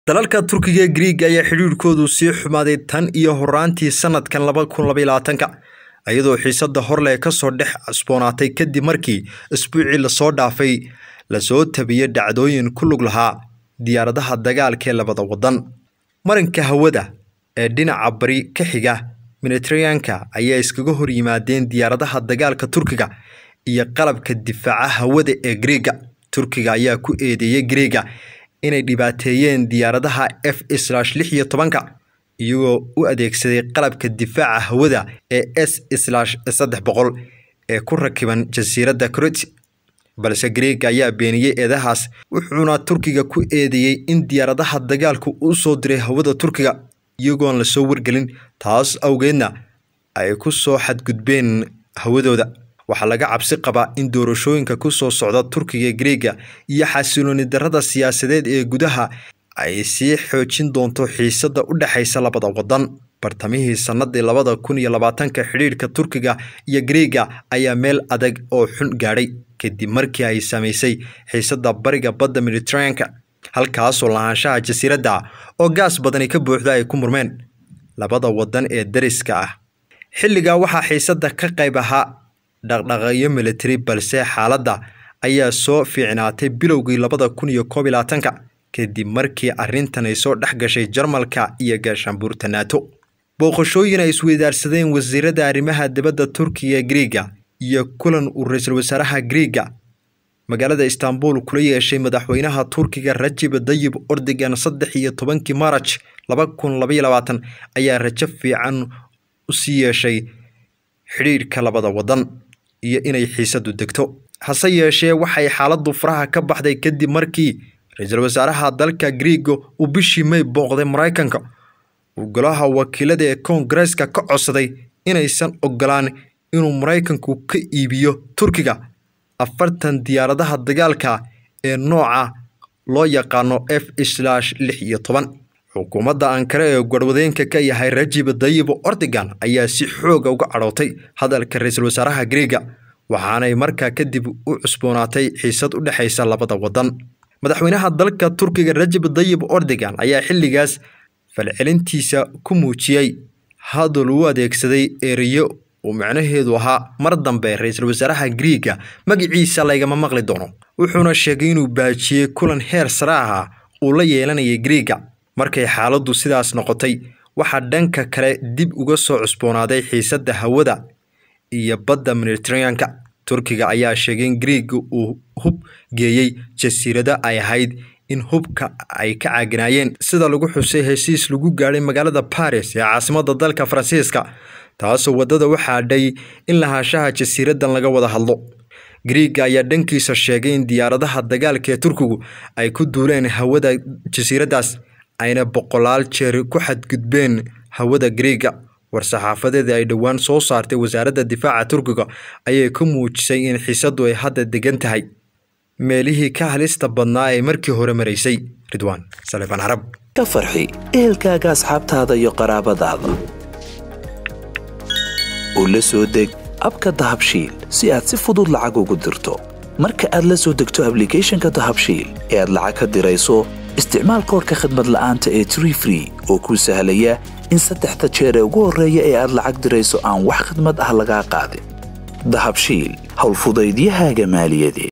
dalalka turkiga ee griiga ayaa xidhiirkoodu sii xumaaday tan iyo horaantii sanadkan laba kun labayolabaatanka iyadoo xiisada horle kasoo dhex cusboonaatay kadib markii isbuucii lasoo dhaafay lasoo tabiyey dhacdooyin ku lug lahaa diyaaradaha dagaalka ee labada wadan marinka hawada ee dhinaca bari ka xiga mediteraneanka ayaa iskaga hor yimaadeen diyaaradaha dagaalka turkiga iyo qalabka difaaca hawada ee griiga turkiga ayaa ku eedeeyey griiga inay dhibaateeyeen diyaaradaha f slash lix iyo tobanka iyagoo u adeegsaday qalabka difaaca hawada ee s slash saddex boqol ee ku rakiban jasiiradda croti balse griiga ayaa beeniyey eedahaas wuxuuna turkiga ku eedeeyey in diyaaradaha dagaalku u soo diray hawada turkiga iyagoon lasoo wargelin taas awgeedna ay ku soo xadgudbeen hawadooda waxaa laga cabsi qabaa in doorashooyinka ku soo socda turkiga ee griiga iyo xasilooni darrada siyaasadeed ee gudaha ay sii xoojin doonto xiisada u dhexaysa labada wadan bartamihii sannadii labada kun iyo labaatanka xidhiirka turkiga iyo griiga ayaa meel adag oo xun gaadhay kadib markii ay samaysay xiisada bariga badda mediteraneanka halkaasoo lahaanshaha jasiiradda oo gaas badani ka buuxda ay ku murmeen labada wadan ee dariska ah xilligaa waxaa xiisada ka qayb ahaa dhaqdhaqaaqyo military balse xaaladda ayaa soo fiicnaatay bilowgii labada kun iyo koob iyo labaatanka kadib markii arrintan ay soo dhex gashay jarmalka iyo gaashaanbuurta naato booqashooyin ay isweydaarsadeen wasiirada arrimaha dibadda turkiga ee griiga iyo kulan uu ra-iisul wasaaraha griiga magaalada istanbul kula yeeshay madaxweynaha turkiga rajib dayib ordigan saddex iyo tobankii maaraj laba kun labaiyo labaatan ayaa rajo fiican usii yeeshay xidhiirka labada wadan iyo inay xiisadu degto hase yeeshee waxay xaaladdu faraha ka baxday kadib markii ra-iisul wasaaraha dalka griiga uu bishii may booqday maraykanka uu golaha wakiilada ee koongareeska ka codsaday inaysan ogolaan inuu maraykanku ka iibiyo turkiga afartan diyaaradaha dagaalka ee nooca loo yaqaano f slash lix iyo toban xukuumadda ankare ee garwadeenka ka yahay rajib dayib ordigan ayaa si xooga uga cadhootay hadalka ra-iisul wasaaraha griiga waxaanay markaa kadib u cusboonaatay xiisad u dhexaysa labada wadan madaxweynaha dalka turkiga rajib dayib ordigan ayaa xilligaas falcelintiisa ku muujiyey hadal uu adeegsaday ereyo uu macnaheedu ahaa mar dambe ra-iisul wasaaraha griiga magaciisa laygama maqli doono wuxuuna sheegay inuu baajiyey kulan heer sare aha uu la yeelanayay griiga markay xaaladdu sidaas noqotay waxaa dhanka kale dib uga soo cusboonaaday xiisadda hawada iyo badda mediteraneanka turkiga ayaa sheegay in griiga uu hub geeyey jasiirado ay ahayd in hubka ay ka caaginaayeen sida lagu xusay heshiis lagu gaadhay magaalada baris ee caasimadda dalka faransiiska taasoo waddada u xaadhay in lahaanshaha jasiiradan laga wada hadlo griiga ayaa dhankiisa sheegay in diyaaradaha dagaalka ee turkigu ay ku duuleen hawada jasiiraddaas ayna boqolaal jeer ku xadgudbeen hawada griiga war-saxaafadeeda ay dhowaan soo saartay wasaaradda difaaca turkiga ayay ku muujisay in xiisadu ay hadda degan tahay meelihii ka halista badnaa ee markii hore maraysay ridwaan salefan carab ka farxi ehelkaaga asxaabtaada iyo qaraabadaada u la soo deg abka dahabshiil si aad si fudud lacag ugu dirto marka aad la soo degto ablicathonka dahabshiil ee aad lacag ka dirayso isticmaal koorka khadmad la'aanta ee tree free oo kuu sahlaya in saddexda jeer ee ugu horreeya ee aad lacag dirayso aan wax khidmad ah lagaa qaadin dahabshiil howlfudaydiyahaaga maaliyadeed